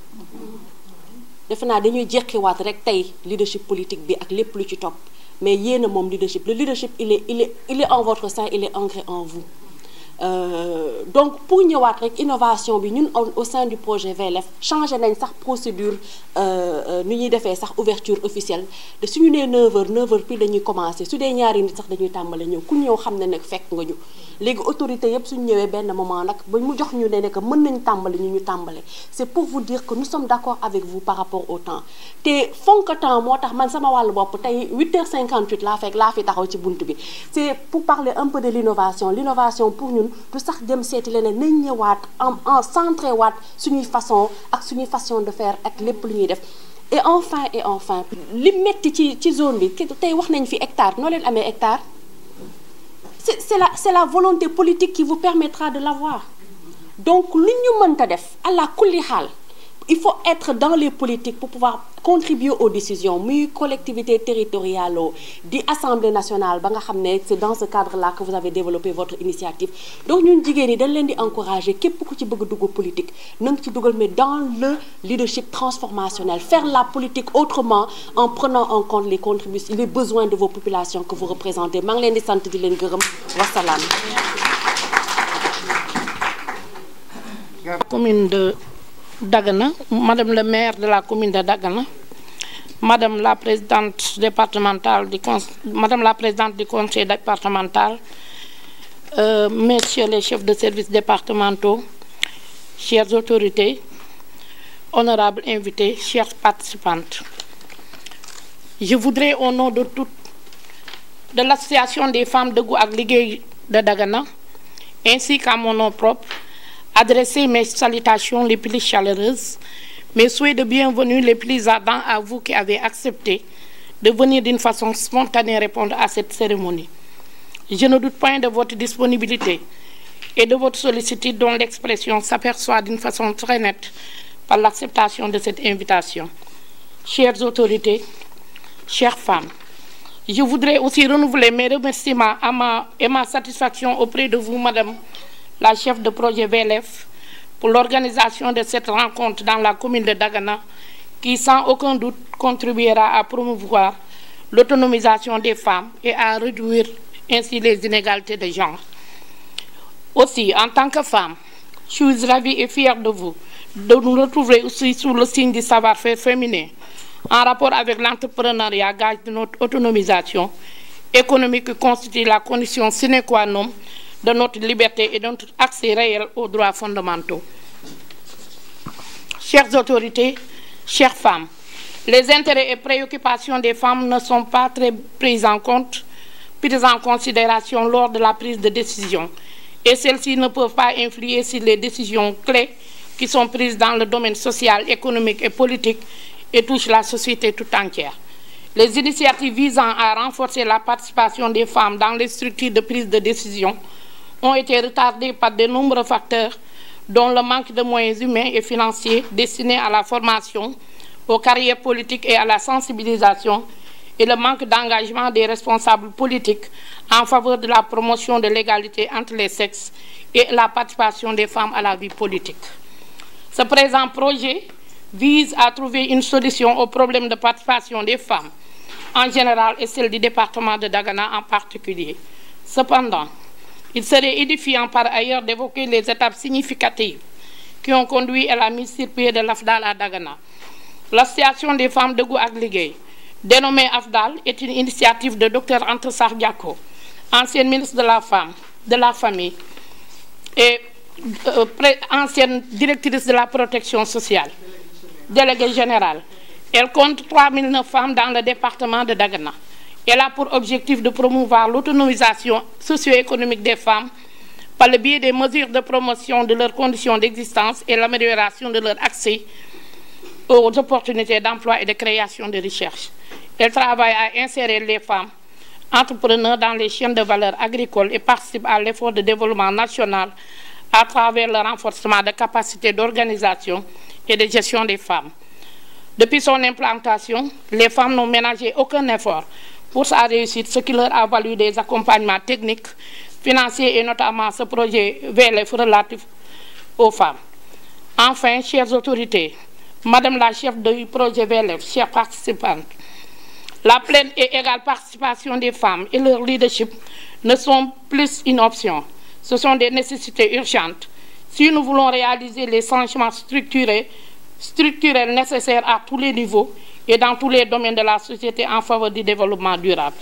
Speaker 5: defe naa dañuy jeqiwaat rek tey leadership politique bi ak lépp lu ci topp mais yéen a moom leadership le leadership il est il est il est en votre sein il est ancré en vous Euh, donc pour ñëwaat rek innovation bi ñun au sein du projet VLF changé nañ sax procédure nu ñuy defee sax ouverture officielle de suñu nee 9h 9h puis dañuy commencé su dee ñaari nit sax dañuy tàmbale ñëw ku ñëw xam ne nag fekk nga ñu léegi autorité yëpp suñu ñëwee benn moment nag ba mu jox ñu ne ne que mën nañ tàmbale ñu ñu tàmbale c'est pour vous dire que nous sommes d'accord avec vous par rapport au temps te fonk temps moo tax man sama wàllu bopp tey 8h58 laa fekk laa fi taxaw ci bunt bi c'est pour parler un peu de l'innovation l'innovation pour ñun du sax dem seeti leneen nañ ñëwaat en en centré waat suñuy façon ak suñuy façon de faire ak lépp lu ñuy def et enfin et enfin li metti ci ci zone bi tey wax nañ fi hectare noo leen amee hectare c'est c'est la c'est la volonté politique qui vous permettra de l'avoir donc lu ñu mënta def à kulli xaal il faut être dans les politiques pour pouvoir contribuer aux décisions muy collectivité territoriale di assemblée nationale ba nga xam ne c'est dans ce cadre-là que vous avez développé votre initiative donc ñun jigéen ñi dañ leen di encourager képp ku ci bëgg dugg politique na nga ci dugal mais dans le leadership transformationnel faire la politique autrement en prenant en compte les contributions les besoins de vos populations que vous représentez maa ngi leen di sant di leen gërëm wasalaam.
Speaker 6: commune de Dagana, Madame le maire de la commune de Dagana, Madame la présidente départementale du Madame la présidente du conseil départemental, euh, Messieurs les chefs de services départementaux, chères autorités, honorables invités, chères participantes. Je voudrais au nom de toute de l'association des femmes de Gouag Ligue de Dagana, ainsi qu'à mon nom propre, adresser mes salutations les plus chaleureuses, mes souhaits de bienvenue les plus ardents à vous qui avez accepté de venir d'une façon spontanée répondre à cette cérémonie. Je ne doute point de votre disponibilité et de votre sollicitude dont l'expression s'aperçoit d'une façon très nette par l'acceptation de cette invitation. Chères autorités, chères femmes, je voudrais aussi renouveler mes remerciements à ma, et ma satisfaction auprès de vous, Madame la chef de projet VLF, pour l'organisation de cette rencontre dans la commune de Dagana, qui sans aucun doute contribuera à promouvoir l'autonomisation des femmes et à réduire ainsi les inégalités de genre. Aussi, en tant que femme, je suis ravie et fière de vous, de nous retrouver aussi sous le signe du savoir-faire féminin, en rapport avec l'entrepreneuriat, gage de notre autonomisation économique qui constitue la condition sine qua non de notre liberté et de notre accès réel aux droits fondamentaux. Chères autorités, chères femmes, les intérêts et préoccupations des femmes ne sont pas très pris en compte, prises en considération lors de la prise de décision, et celles-ci ne peuvent pas influer sur les décisions clés qui sont prises dans le domaine social, économique et politique et touchent la société tout entière. Les initiatives visant à renforcer la participation des femmes dans les structures de prise de décision ont été retardées par de nombreux facteurs, dont le manque de moyens humains et financiers destinés à la formation, aux carrières politiques et à la sensibilisation, et le manque d'engagement des responsables politiques en faveur de la promotion de l'égalité entre les sexes et la participation des femmes à la vie politique. Ce présent projet vise à trouver une solution au problème de participation des femmes en général et celle du département de Dagana en particulier. Cependant, il serait édifiant par ailleurs d'évoquer les étapes significatives qui ont conduit à la mise sur pied de l'AFDAL à Dagana. L'Association des femmes de Gouagligué, dénommée AFDAL, est une initiative de Dr Antessar Diako, ancienne ministre de la Femme, de la Famille et euh, ancienne directrice de la protection sociale, déléguée générale. Elle compte 3009 femmes dans le département de Dagana. Elle a pour objectif de promouvoir l'autonomisation socio-économique des femmes par le biais des mesures de promotion de leurs conditions d'existence et l'amélioration de leur accès aux opportunités d'emploi et de création de recherche. Elle travaille à insérer les femmes entrepreneurs dans les chaînes de valeur agricole et participe à l'effort de développement national à travers le renforcement de capacités d'organisation et de gestion des femmes. Depuis son implantation, les femmes n'ont ménagé aucun effort pour sa réussite, ce qui leur a valu des accompagnements techniques, financiers et notamment ce projet VLF relatif aux femmes. Enfin, chères autorités, Madame la chef du projet VLF, chers participantes, la pleine et égale participation des femmes et leur leadership ne sont plus une option. Ce sont des nécessités urgentes. Si nous voulons réaliser les changements structurés, structurels nécessaires à tous les niveaux et dans tous les domaines de la société en faveur du développement durable.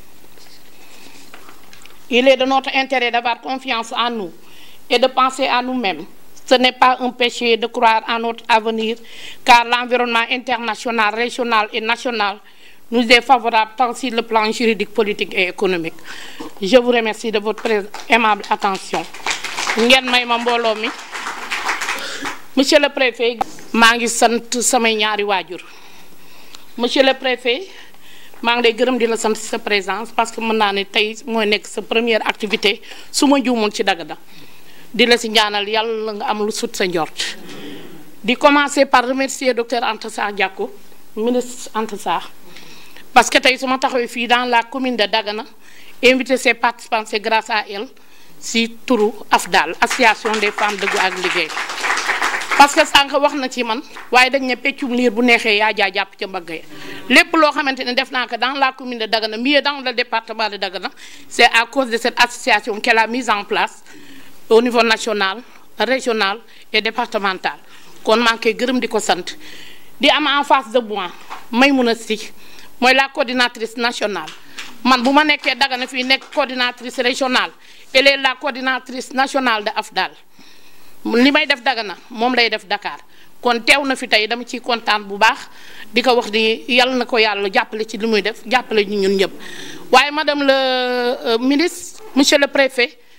Speaker 6: Il est de notre intérêt d'avoir confiance en nous et de penser à nous-mêmes. Ce n'est pas un péché de croire en notre avenir, car l'environnement international, régional et national nous est favorable tant sur le plan juridique, politique et économique. Je vous remercie de votre aimable attention. ngeen may ma mbooloo mi monsieur le préfet maa ngi sant samay ñaari waajur monsieur le préfet maa ngi lay gërëm di la sant sa présence parce que mën naa ne tey mooy nekk sa première activité su ma juumul ci Dagana di la si ñaanal yàlla nga am lu sut sa njort di commencer par remercier docteur Anta Sarr Diacko ministre Anta Sarr parce que tey su ma taxawee fii dans la commune de Dagana invité ses participants c'est grâce à elle si turu AFDAL association des femmes dëggu ak liggéey parce que sànq wax na ci man waaye dañ ne peccum liir bu neexee yaa jaa jàpp ca mbagg ya lépp loo xamante ne def naa ko dans la commune de Dagana mieux dans le département de Dagana c'est à cause de cette association qu'elle a mise en place au niveau national régional et départemental kon maa ngi koy gërëm di ko sant di am en face de moi Maymouna Sy mooy la coordinatrice nationale man bu ma nekkee Dagana fii nekk coordinatrice régionale elle est la coordinatrice nationale de AFDAL li may def Dagana moom lay def Dakar kon teew na fi tey dama ciy kontaan bu baax di ko wax di yàlla na ko yàlla jàppale ci li muy def jàppale ñu ñun ñëpp waaye madame le ministre monsieur le préfet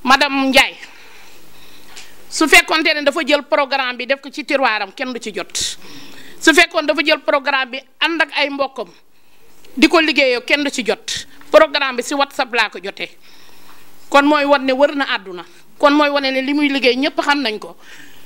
Speaker 6: madame Ndiaye su fekkoonte ne dafa jël programme bi def ko ci tiroiram kenn du ci jot su fekkoon dafa jël programme bi ànd ak ay mbokkam di ko liggéeyoo kenn du ci jot programme bi si whatsapp laa ko jotee kon mooy wan ne wër na àdduna kon mooy wane ne li muy liggéey ñëpp xam nañ ko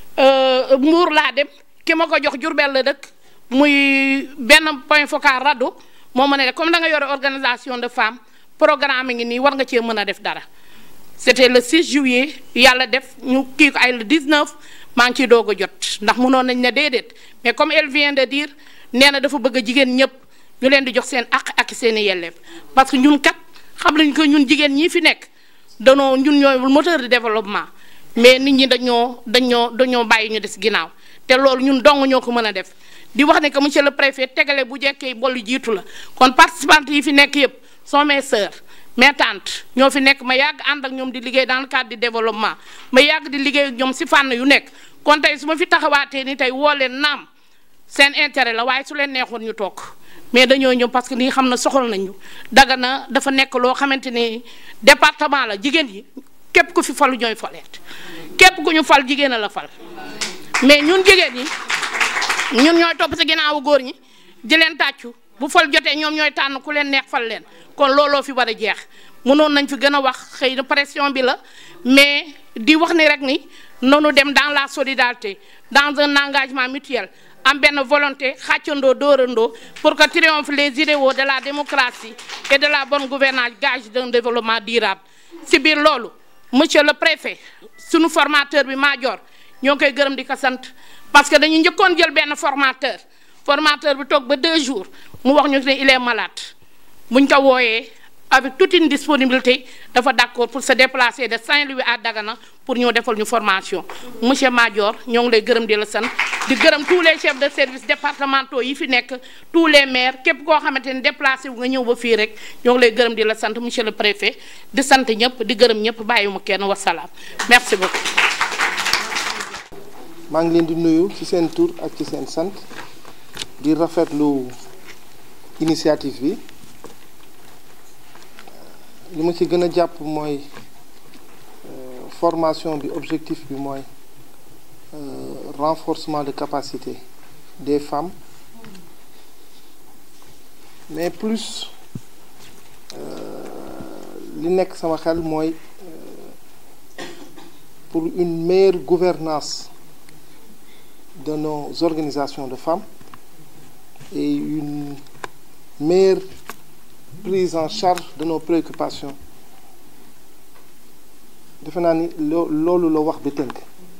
Speaker 6: mbuur laa dem ki ma ko jox Jurbel la dëkk muy benn point focal rado moo ma ne comme da nga yore organisation de femmes programme ngi nii war nga cee mën a def dara c'était le 6 juillet yàlla def ñu kii ko ay le 19 maa ngi ciy doog a jot ndax mënoon nañ ne déedéet mais comme elle vient de dire nee na dafa bëgg a jigéen ñëpp ñu leen di jox seen àq ak seen i yelleef parce que ñun kat xam nañ ko ñun jigéen ñii fi nekk danoo ñun ñooy moteur de développement mais nit ñi dañoo dañoo dañoo bàyyi ñu des ginnaaw te loolu ñun dong ñoo ko mën a def di wax ne que monsieur le préfet tegale bu jekkee bollu jiitu la kon participantes yi fi nekk yëpp sont mes sœurs mes tantes ñoo fi nekk ma yàgg ànd ak ñoom di liggéey dans le cadre du développement ma yàgg di liggéey ak ñoom si fànn yu nekk kon tey su ma fi taxawaatee ni tey woo leen naam seen intérêt la waaye su leen neexoon ñu toog mais dañoo ñëw parce que li xam na soxal nañu Dagana dafa nekk loo xamante ni département la jigéen yi képp ku fi falu ñooy faleet képp ku ñu fal jigéen a la fal mais ñun jigéen ñi ñun ñooy topp si ginnaawu góor ñi di leen tàccu bu fal jotee ñoom ñooy tànn ku leen neex fal leen kon looloo fi war a jeex mënoon nañ fi gën a wax xëy na pression bi la mais di wax ni rek ni noonu dem dans la solidarité dans un engagement mutuel am benn volonté xàccandoo dóorandoo pour que triomphe les idéaux de la démocratie et de la bonne gouvernance gage d'un développement durable si biir loolu monsieur le préfet sunu formateur bi Madior ñoo ngi koy gërëm di ko sant parce que dañu njëkkoon jël benn formateur formateur bi toog ba deux jours mu wax ñu ne il est malade buñ ko wooyee avec toute une disponibilité dafa d'accord pour se déplacer de Saint-Louis à Dagana pour ñoo defal ñu formation monsieur Madior ñoo ngi lay gërëm di la sant di gërëm tous les chefs de service départementaux yi fi nekk tous les maires képp koo xamante ni déplacé wu nga ñëw ba fii rek ñoo ngi lay gërëm di la sant monsieur le préfet di sant ñëpp di gërëm ñëpp bàyyiwuma kenn wasalaam merci beaucoup.
Speaker 1: maa ngi leen di nuyu ci seen tur ak ci seen sant di rafetlu initiative bi li ma ci gën a jàpp mooy formation bi objectif bi mooy renforcement de capacité des femmes mais plus li nekk sama xel mooy pour une meilleure gouvernance de nos organisations de femmes et une meilleure prise en charge de nos préoccupations defe naa ni loo loolu la wax bi tënk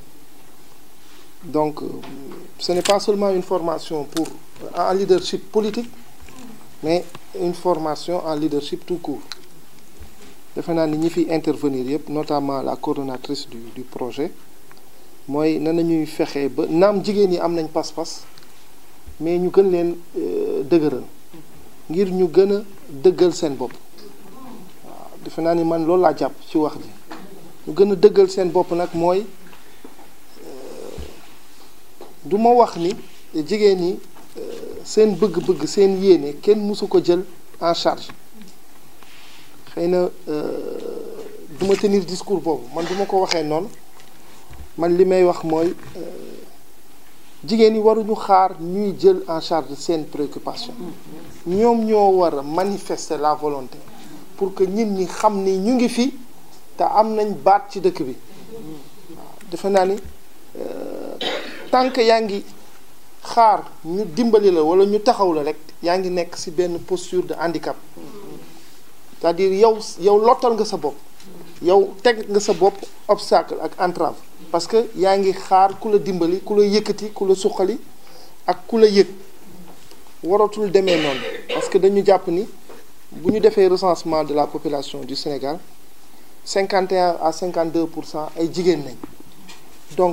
Speaker 1: donc ce n'est pas seulement une formation pour en leadership politique mais une formation en leadership tout court defe naa ni ñi fi intervenir yëpp notamment la coordonnatrice du du projet mooy nan nañuy fexe ba naam jigéen ñi am nañ pas-pas mais ñu gën leen dëgëral ngir ñu gën a dëggal seen bopp waaw defe naa ni man loolu laa jàpp ci wax ji ñu gën a dëggal seen bopp nag mooy du ma wax ni jigéen ñi seen bëgg-bëgg seen yéene kenn mësu ko jël en charge xëy na du ma tenir discours boobu man du ma ko waxee noonu man li may wax mooy jigéen ñi waruñu xaar ñuy jël en charge seen préoccupation ñoom ñoo war a manifester la volonté pour que nit ñi xam ni ñu ngi fi te am nañ baat ci dëkk bi waaw defe naa ni tant que yaa ngi xaar ñu dimbali la wala ñu taxaw la rek yaa ngi nekk ci benn posture de handicap c'est-à-dire yow yow lottal nga sa bopp yow teg nga sa bopp obstacle ak entrave parce que yaa ngi xaar ku la dimbali ku la yëkkati ku la suqali ak ku la yëg waratul demee noonu parce que dañu jàpp ni bu ñu defee recensement de la population du Sénégal 51 à 52 pour cent ay jigéen nañ donc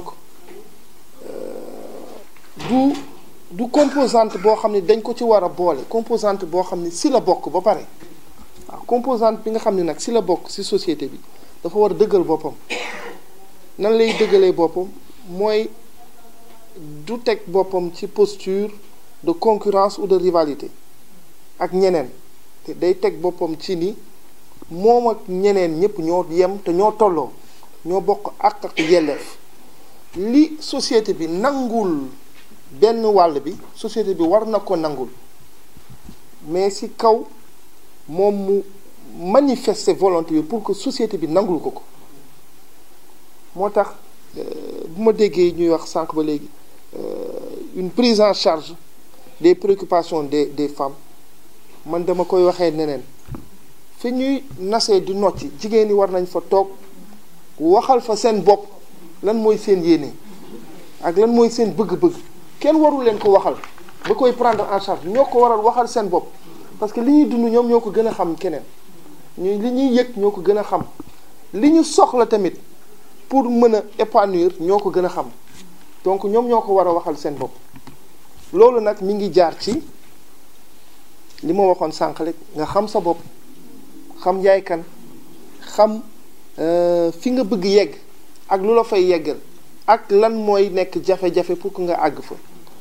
Speaker 1: du du composante boo xam ne dañ ko ci war a boole composante boo xam ne si la bokk ba pare waaw composante bi nga xam ne nag si la bokk si société bi dafa war a dëggal boppam nan lay dëggalee boppam mooy du teg boppam ci posture de concurrence ou de rivalité ak ñeneen te day teg boppam ci ni moom ak ñeneen ñëpp ñoo yem te ñoo tolloo ñoo bokk àq ak yelleef li société bi nangul benn wàll bi société bi war na ko nangul mais ci kaw moom mu manifester volonté bi pour que société bi nangul ko ko moo tax bu ma déggee ñuy wax sànq ba léegi une prise en charge des préoccupations des des femmes man dama koy waxee neneen fi ñuy nasee di nocci jigéen ñi war nañ fa toog waxal fa seen bopp lan mooy seen yéene ak lan mooy seen bëgg-bëgg kenn warul leen ko waxal ba koy prendre en charge ñoo ko waral waxal seen bopp parce que li ñuy dund ñoom ñoo ko gën a xam keneen ñu li ñuy yëg ñoo ko gën a xam li ñu soxla tamit pour mën a épanouir ñoo ko gën a xam donc ñoom ñoo ko war a waxal seen bopp loolu nag mi ngi jaar ci li ma waxoon sànq rek nga xam sa bopp xam yaay kan xam fi nga bëgg yegg ak lu la fay yeggal ak lan mooy nekk jafe-jafe pour que nga àgg fa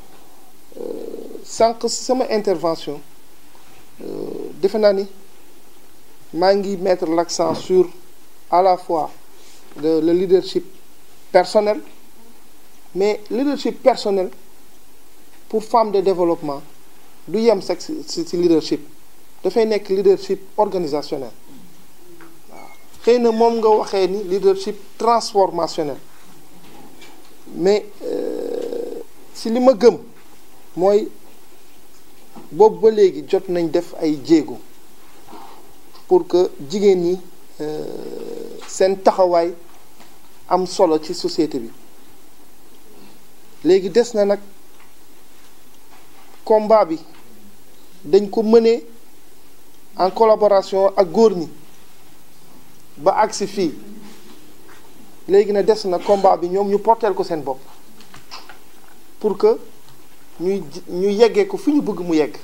Speaker 1: sànq sama intervention defe naa ni maa ngi mettre l'accent sur à la fois le, le leadership personnel mais leadership personnel pour femme de développement du yem sax ci ci leadership dafay nekk leadership organisationnel waaw xëy na moom nga waxee ni leadership transformationnel mais ci li ma gëm mooy boobu ba léegi jot nañ def ay jéego pour que jigéen ñi seen taxawaay am solo ci société bi léegi des na nag combat bi dañ ko mënee en collaboration ak góor ñi ba agsi fii léegi na des na combat bi ñoom ñu porteel ko seen bopp pour que ñuy ñu yeggee ko fi ñu bëgg mu yegg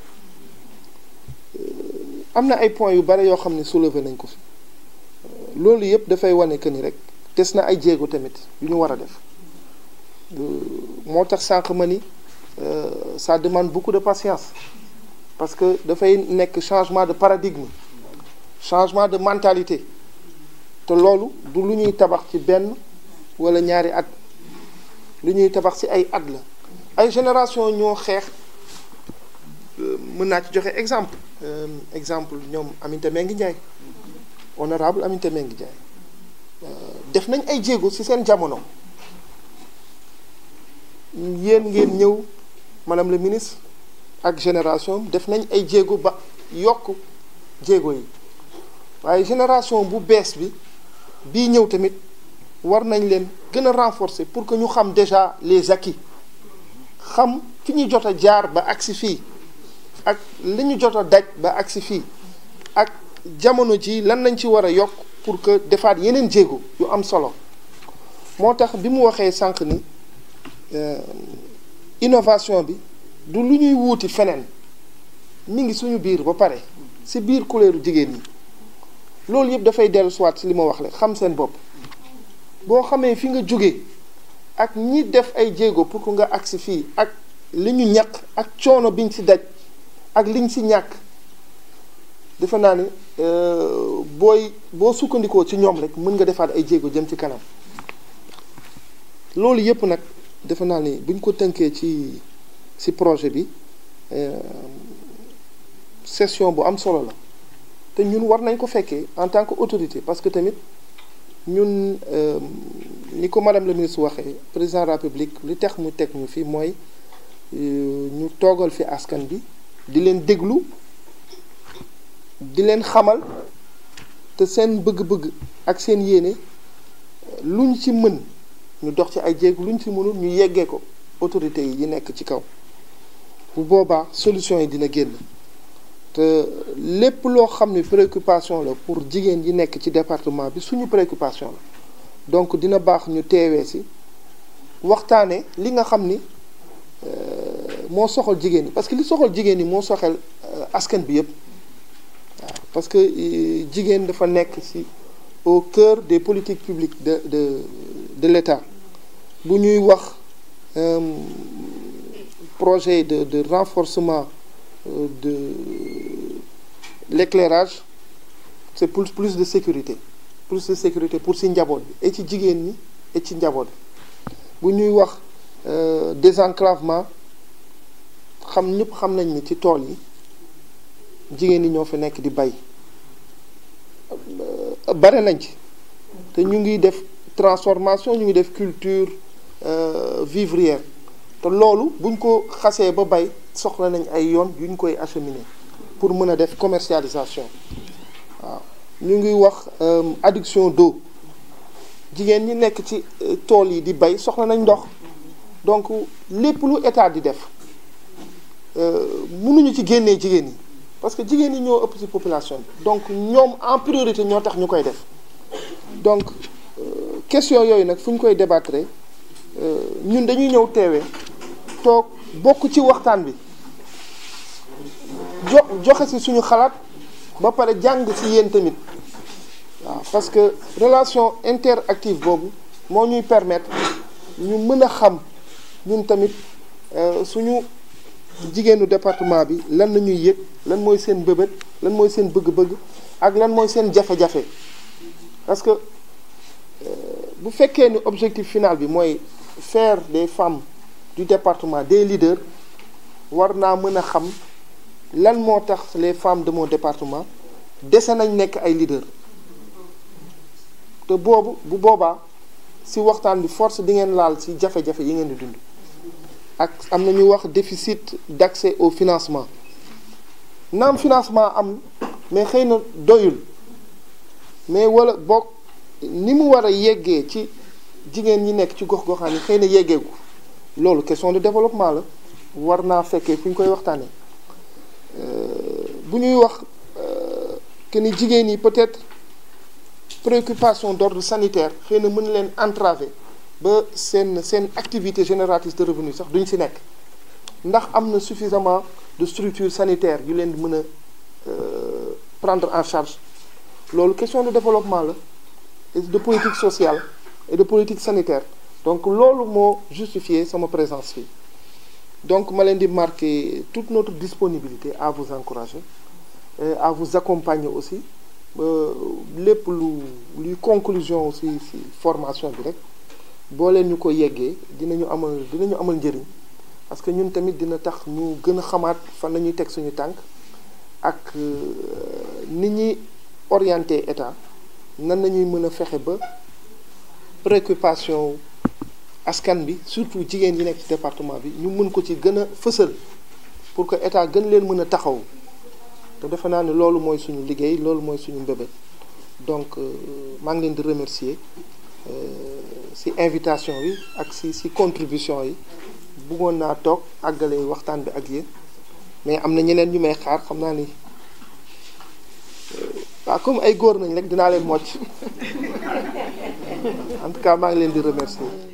Speaker 1: am na ay points yu bari yoo xam ne soulevé nañ ko fi loolu yëpp dafay wane que ni rek des na ay jéego tamit yu ñu war a def moo tax sànq ma ni ça demande beaucoup de patience parce que dafay nekk changement de paradigme changement de mentalité te loolu du lu ñuy tabax ci benn wala ñaari at lu ñuy tabax ci ay at la ay génération ñoo xeex mën naa ci joxe exemple exemple ñoom Aminata Mbengue Ndiaye honorable Aminata Mbengue Ndiaye def nañ ay jéego ci seen jamono yéen ngeen ñëw madame le ministre ak génération def nañ ay jéego ba yokk jéego yi waaye génération bu bees bi bii ñëw tamit war nañ leen gën a renforcer pour que ñu xam déjà les acquis xam fi ñu jot a jaar ba agsi fii ak li ñu jot a daj ba agsi fii ak jamono ji lan lañ ci war a yokk pour que defaat yeneen jéego yu am solo moo tax bi mu waxee sànq ni innovation bi du lu ñuy wuuti feneen mi ngi suñu biir ba pare ci biir couleur jigéen ñi loolu yëpp dafay dellu soit ci li ma wax la xam seen bopp boo xamee fi nga jóge ak ñi def ay jéego pour que nga agsi fii ak li ñu ñaq ak coono biñ ci daj ak liñ ci ñàkk defe naa ni booy boo sukkandikoo ci ñoom rek mën nga defaat ay jéego jëm ci kanam loolu yëpp nag defe naa ni buñ ko tënkee ci ci projet bi session bu am solo la te ñun war nañ ko fekkee en tant que autorité parce que tamit ñun ni ko madame la ministre waxee président de la République li tax mu teg ñu fi mooy ñu toogal fi askan bi di leen déglu di leen xamal te seen bëgg-bëgg ak seen yéene lu ñu ci mën ñu dox ci ay jéego lu ñu ci mënul ñu yeggee ko autorités yi yi nekk ci kaw bu boobaa solution yi dina génn te lépp loo xam ne préoccupation la pour jigéen yi nekk ci département bi suñu préoccupation la donc dina baax ñu teewee si waxtaane li nga xam ni moo soxal jigéen ñi parce que li soxal jigéen ñi moo soxal askan bi yépp waaw parce que jigéen dafa nekk ci au cœur des politiques publiques de de de l'État bu ñuy wax projet de de renforcement de l'éclairage c'est pour plus de sécurité plus de sécurité pour si njaboot bi et ci jigéen ñi et ci njaboot bi bu ñuy wax désenclavement xam ñëpp xam nañ ni ci tool yi jigéen ñi ñoo fi nekk di bay bare nañ ci te ñu ngi def transformation ñu ngi def culture vivrière te loolu buñ ko xasee ba bay soxla nañ ay yoon yu ñu koy acheminer pour mën a def commercialisation waaw ñu ngi wax adduction d'eau jigéen ñi nekk ci tool yi di bay soxla nañ ndox donc lépp lu état di def mënuñu ci génnee jigéen ñi parce que jigéen ñi ñoo ëpp ci population bi donc ñoom en priorité ñoo tax ñu koy def donc question yooyu nag fu ñu koy débattre ñun dañuy ñëw teewee toog bokk ci waxtaan bi jo joxe ci suñu xalaat ba pare jàng ci yéen tamit waaw parce que relation interactive boobu moo ñuy permettre ñu mën a xam ñun tamit suñu jigéenu département bi lan la ñuy yëg lan mooy seen bëbët lan mooy seen bëgg-bëgg ak lan mooy seen jafe-jafe parce que bu fekkee ni objectif final bi mooy faire des femmes du département des leaders war naa mën a xam lan moo tax les femmes de mon département dese nañ nekk ay leaders te boobu bu boobaa ci waxtaan bi force di ngeen laal ci jafe-jafe yi ngeen di dund ak am na ñuy wax déficit d'accès au financement naam financement am mais xëy na doyul mais wala boog ni mu war a yeggee ci jigéen ñi nekk ci gox-goxaan yi xëy na yeggeegu loolu question de développement la war naa fekkee fu ñu koy waxtaanee bu ñuy wax que ni jigéen yi peut-être préoccupation d'ordre sanitaire xëy na mën leen entraver ba seen seen activité génératrice de revenus sax duñ ci nekk ndax am na suffisamment de structures sanitaires yu leen di mën a prendre en charge loolu question de développement la et de politique sociale et de politique sanitaire donc loolu moo justifier sama présence fii donc ma leen di marquer toute notre disponibilité à vous encourager et à vous accompagner aussi ba lépp lu luy conclusion aussi ci formation bi rek boo leen ñu ko yeggee dinañu amal dinañu amal njëriñ parce que ñun tamit dina tax ñu gën a xamaat fan la ñuy teg suñu tànk ak ni ñuy orienté état nan nañuy mën a fexe ba préoccupation askan bi surtout jigéen yi nekk ci département bi ñu mën ko ci gën a fësal pour que état gën leen mën a taxaw te defe naa ne loolu mooy suñu liggéey loolu mooy suñu mbébét donc maa ngi leen di remercier ci invitation bi ak ci ci contribution yi bëggoon naa toog àggale waxtaan bi ak yéen mais am na ñeneen ñu may xaar xam naa ni waaw comme ay góor nañ rek dinaa leen mocc en tout cas maa ngi leen di remercier